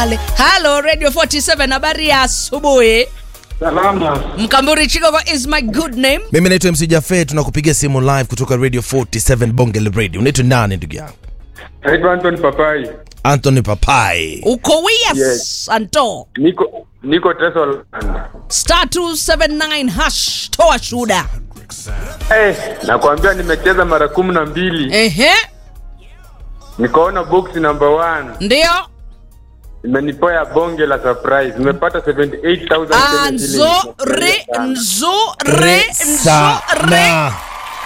pale. Halo Radio 47, habari ya asubuhi. Salama. Mkamburi Chigogo is my good name. mimi naitwa mc jafe tunakupigia simu live kutoka radio 47 bongele radio unaitwa nani ndugu yangu Naitwa Anton Papai. anthony papai Uko Wias Yes. Anto. Niko niko Tesoland. Star 279 hash toa shuda. Eh, nakwambia nimecheza mara kumi na mbili. Ehe, Nikaona box number one. ndio. Imenipoya bonge la surprise. Nimepata 78,000 Kenya shillings. Nzuri, nzuri, nzuri. sana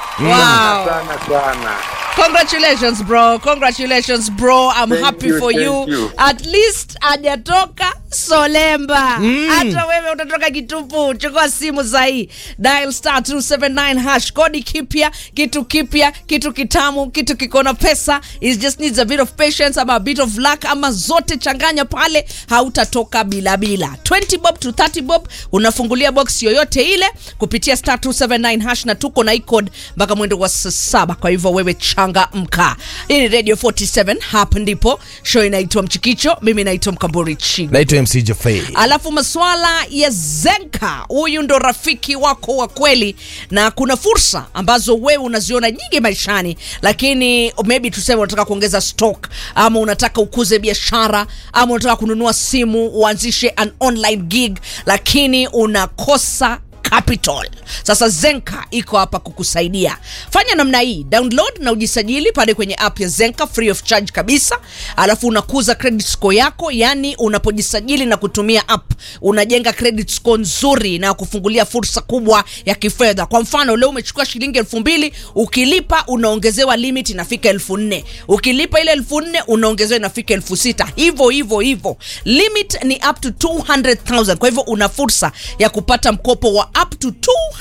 Wow. Sana sana. Congratulations bro. Congratulations bro. I'm Thank happy you, for thank you. you. At least hajatoka Solemba. Hata wewe utatoka kitupu. Chukua simu sahi. Dial star 279 hash kodi kipya, kitu kipya, kitu kitamu, kitu kiko na pesa. It just needs a bit of patience ama a bit of luck ama zote changanya pale hautatoka bila bila. 20 bob to 30 bob unafungulia box yoyote ile kupitia star 279 hash na tuko na icode mpaka mwendo wa saa saba. Kwa hivyo wewe changa mka. Hii ni Radio 47, hapa ndipo show inaitwa Mchikicho. Mimi naitwa Mkamburi Chigo. naitwa mc jafe Alafu masuala ya Zenka, huyu ndo rafiki wako wa kweli, na kuna fursa ambazo wewe unaziona nyingi maishani, lakini maybe tuseme unataka kuongeza stock ama unataka ukuze biashara ama unataka kununua simu uanzishe an online gig, lakini unakosa capital sasa zenka iko hapa kukusaidia fanya namna hii download na ujisajili pale kwenye app ya zenka free of charge kabisa alafu unakuza credit score yako yani unapojisajili na kutumia app unajenga credit score nzuri na kufungulia fursa kubwa ya kifedha kwa mfano leo umechukua shilingi elfu mbili ukilipa unaongezewa limit inafika elfu nne ukilipa ile elfu nne unaongezewa inafika elfu sita hivyo hivyo hivyo limit ni up to 200000 kwa hivyo una fursa ya kupata mkopo wa up to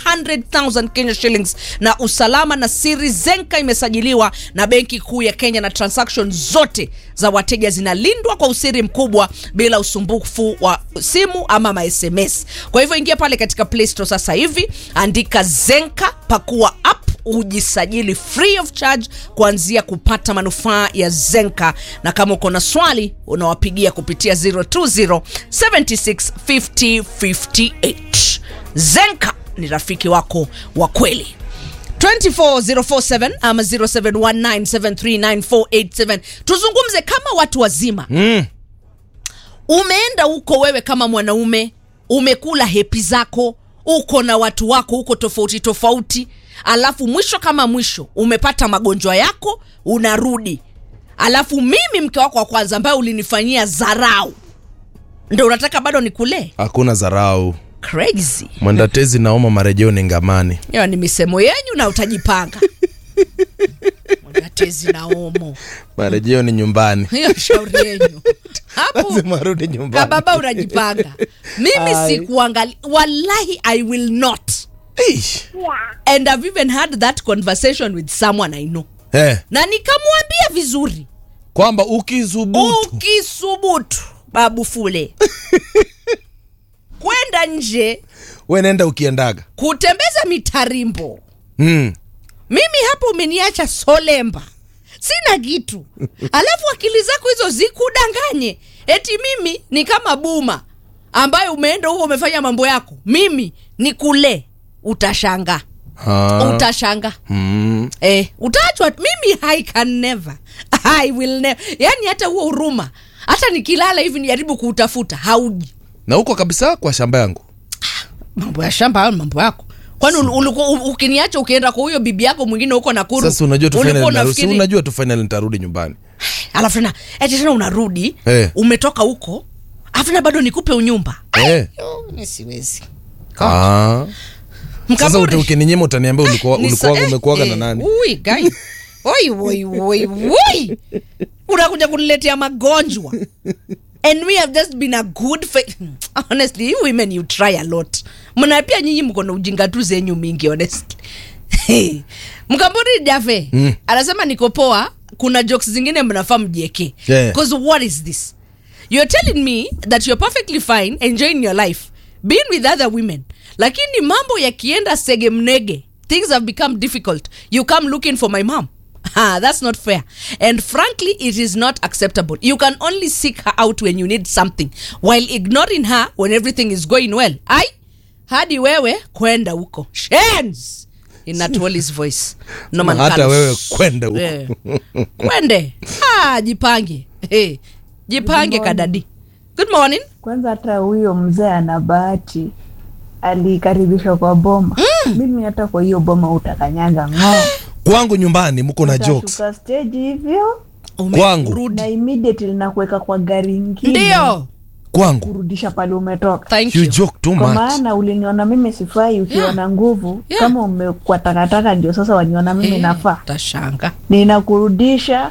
200000 kenya shillings na usalama na siri zenka imesajiliwa na benki kuu ya kenya na transaction zote za wateja zinalindwa kwa usiri mkubwa bila usumbufu wa simu ama masms kwa hivyo ingia pale katika play store sasa hivi andika zenka pakua app ujisajili free of charge kuanzia kupata manufaa ya zenka na kama uko na swali unawapigia kupitia 020 76 50 58 zenka ni rafiki wako wa kweli 24047 ama 0719739487 tuzungumze kama watu wazima mm. umeenda huko wewe kama mwanaume umekula hepi zako uko na watu wako huko tofauti tofauti alafu mwisho kama mwisho umepata magonjwa yako unarudi alafu mimi mke wako wa kwanza ambaye ulinifanyia zarau ndo unataka bado nikulee hakuna zarau crazy mwendatezi naoma marejeo ni ngamani hiyo ni misemo yenyu na utajipanga mwendatezi na omo marejeo ni nyumbani hiyo shauri yenyu hapo lazima arudi nyumbani kababa unajipanga mimi Ai. sikuangali wallahi i will not Eish. and i've even had that conversation with someone i know eh, na nikamwambia vizuri kwamba ukisubutu ukisubutu babu fule kwenda nje we nenda ukiendaga kutembeza mitarimbo mm. mimi hapo umeniacha solemba sina kitu alafu akili zako hizo zikudanganye eti mimi ni kama buma ambayo umeenda huko umefanya mambo yako mimi ni kule utashanga Ah. utashanga mm. eh, utaachwa mimi i can never i will never yani hata huo huruma hata nikilala hivi nijaribu kuutafuta hauji na huko kabisa kwa shamba yangu mambo ya shamba hayo ni mambo yako kwani ul- ulikuwa u- ukiniacha ukienda kwa huyo bibi yako mwingine huko nakuru sasa unajua tu ulikuwa finally naru- si unafikiri- unajua tu finally nitarudi nyumbani alafu tena eti tena unarudi Eh. umetoka huko alafu tena bado nikupe unyumba eh. Yo, mi siwezi ah. sasa Mkaburi. uta- ukininyima utaniambia ulikuwa Ni ulikuwa sa- eh, umekuaga na eh, nani ui, guy. Oi, oi, oi, oi. unakuja kuniletea magonjwa and we have just been a good fa- honestly you women you try a lot mna pia nyinyi mko na ujinga tu zenyu mingi honestly mkamburi jafe Mm. anasema niko poa kuna jokes zingine mnafaa mjieke Yeah. because what is this you're telling me that you're perfectly fine enjoying your life being with other women lakini mambo yakienda sege mnege things have become difficult you come looking for my mom Ha, that's not fair. And frankly, it is not acceptable. You can only seek her out when you need something while ignoring her when everything is going well. Ai, hadi wewe kwenda huko. Shens! In Natwali's voice. Norman hata Carlos. wewe kwenda huko Eh. Kwende. Ah, jipange. Hey, jipange kadadi. Good morning. Kwanza hata huyo mzee ana bahati, alikaribishwa kwa boma. Mimi hata kwa hiyo boma utakanyaga ng'oo, kwangu nyumbani mko na jokes utashuka stage hivyo Kwangu. Umerudi. na immediately nakuweka kwa gari ingine Ndio. kwangu kurudisha pale umetoka. Thank you you. joke too Kwa much maana uliniona mimi sifai ukiwa na nguvu Yeah. kama umekuwa takataka, ndio sasa waniona mimi Eh, nafaa. Tashanga. Ninakurudisha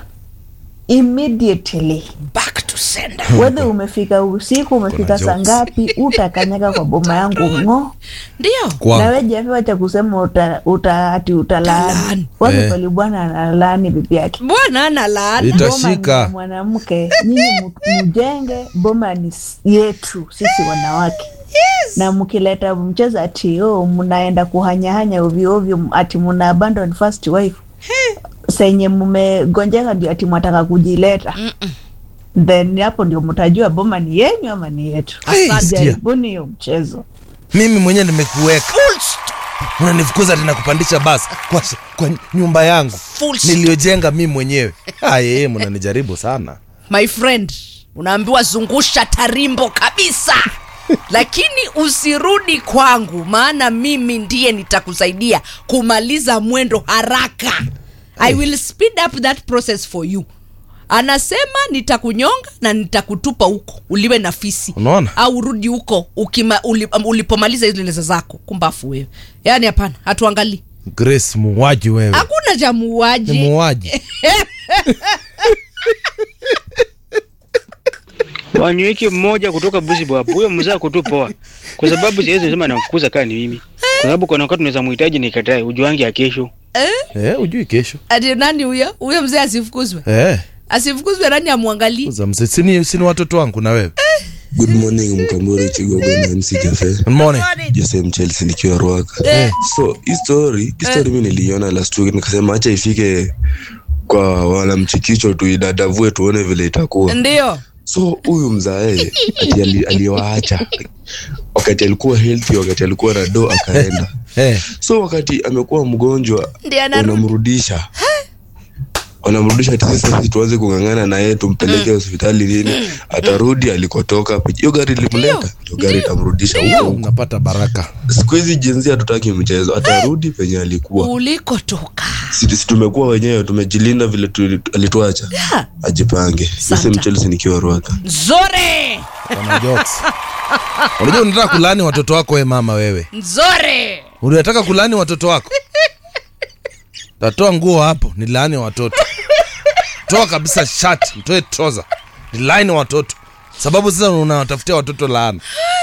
immediately Back to sender. whether umefika usiku umefika saa jokes. ngapi, utakanyaga kwa boma yangu ng'oo. Ndio. na kwangu we japewa cha kusema uta, uta, ati Utalaani. utalaani wapi Eh. pali bwana analaani bibi yake Bwana ana laana. Ita- Boma ni Itashika. ya mwanamke nyinyi mu- mjenge boma ni s- yetu sisi wanawake na mkileta mchezo ati oh, mnaenda kuhanyahanya ovyoovyo ati mna abandon first wife senye mmegonjeka ndio ati mwataka kujileta then hapo ndio mtajua boma ni yenyu ama ni yetu Hey, sikia. jaribuni hiyo mchezo mimi mwenyewe nimekuweka unanifukuza tena kupandisha basi kwa, kwa nyumba yangu Full stop. niliyojenga mimi mwenyewe ayeye mnanijaribu sana my friend unaambiwa zungusha tarimbo kabisa lakini usirudi kwangu maana mimi ndiye nitakusaidia kumaliza mwendo haraka i will speed up that process for you anasema nitakunyonga na nitakutupa huko uliwe na fisi Unaona? au urudi huko ukima, uli, um, ulipomaliza hizo leza zako kumbafu wewe yaani hapana hatuangalii grace muuaji wewe hakuna cha ni muuaji muuaji wanyweke mmoja kutoka busi bwabu huyo mzee akutupoa kwa sababu siwezi sema namfukuza kaa ni mimi kwa sababu kuna wakati unaweza muhitaji nikatae ujuangi ya kesho eh, ujui kesho ati nani huyo huyo mzee asifukuzwe eh, asifukuzwe nani amwangalii uza mzee, sini, sini watoto wangu na wewe Good morning Mkamburi Chigogo na MC Cafe. Good morning. Jose Mchelsea nikiwa Ruaka. So, hii story, hii story mimi niliona last week nikasema acha ifike kwa wanamchikicho tuidadavue tuone vile itakuwa. ndio So huyu mzae ati ali- aliwaacha wakati alikuwa healthy, wakati alikuwa na do akaenda. Eh, So wakati amekuwa mgonjwa Ndiye anarudi. wanamrudisha wanamrudisha ati sasa sisi tuanze kung'ang'ana na yeye tumpeleke hospitali nini, atarudi alikotoka. Hiyo gari ilimleta, hiyo gari itamrudisha huko huko. unapata baraka Siku hizi jinsi hatutaki mchezo, atarudi penye alikuwa. ulikotoka Si si tumekuwa wenyewe, tumejilinda vile tu- alituacha. Yeah. Ajipange. Sisi Santa. Mchelsea nikiwa Ruaka. nzore Wana jokes unajua unataka kulani watoto wako we mama wewe nzore unataka kulani watoto wako tatoa nguo hapo ni laani watoto toa kabisa shati mtoe troza ni laani watoto sababu sasa unawatafutia watoto laana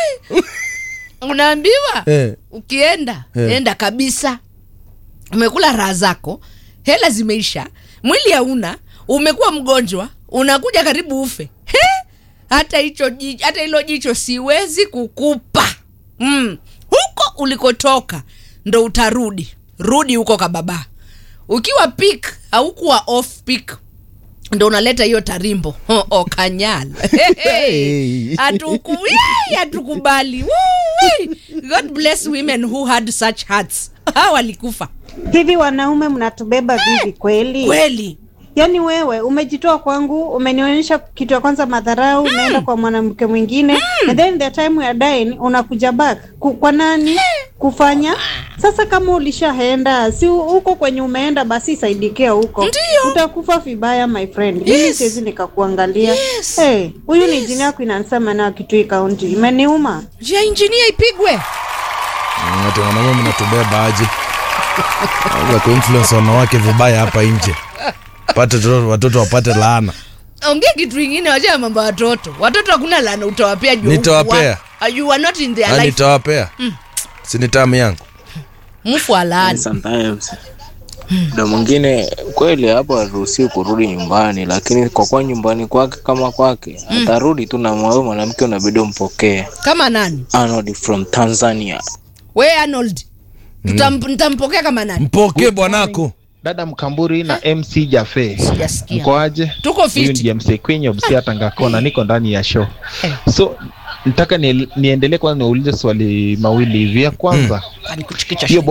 unaambiwa eh. ukienda Eh. enda kabisa umekula raha zako hela zimeisha mwili hauna umekuwa mgonjwa unakuja karibu ufe He! hata hicho ji- hata hilo jicho siwezi kukupa mm. huko ulikotoka ndo utarudi rudi huko kababa ukiwa pik aukuwa off pik ndo unaleta hiyo tarimbo oh, oh, kanyala Hey. Hatuku- yey, hatukubali Woo-wee. god bless women who had such hearts ha walikufa hivi wanaume mnatubeba vivi kweli kweli yaani wewe umejitoa kwangu umenionyesha kitu ya kwanza madharau unaenda kwa mwanamke mwingine and then the time we are dying unakuja back Ku, kwa nani kufanya sasa kama ulishaenda si huko kwenye umeenda basi saidikia huko Ndiyo. utakufa vibaya my friend mimi Yes. siwezi nikakuangalia Yes. hey, huyu ni jini yako inanisema nayo kitui kaunti imeniuma njia injinia ipigwe ati wanaume mnatubeba aje Naweza kuinfluence wanawake vibaya hapa nje pate tu- watoto wapate laana ongea kitu ingine wachana mambo ya watoto watoto hakuna lana utawapea juu Nitawapea. wa- you are not in their Na life nitawapea sini tamu yangu mfu alaani sometimes muda mwingine kweli hapo haruhusiwi kurudi nyumbani lakini kwa kuwa nyumbani kwake kama kwake atarudi tu na mwawe mwanamke unabidi umpokee kama nani Arnold from tanzania we arnold Tutam- nitampokea kama nani mpokee bwanako dada Mkamburi na MC Jafe, Sijasikia. mkoaje? Tuko Huyu fiti. ndiye MC Queen of Busia Tangakona, niko ndani ya show. So nataka ni, niendelee kwanza niulize swali mawili hivi. Ya kwanza Anikuchikisha hiyo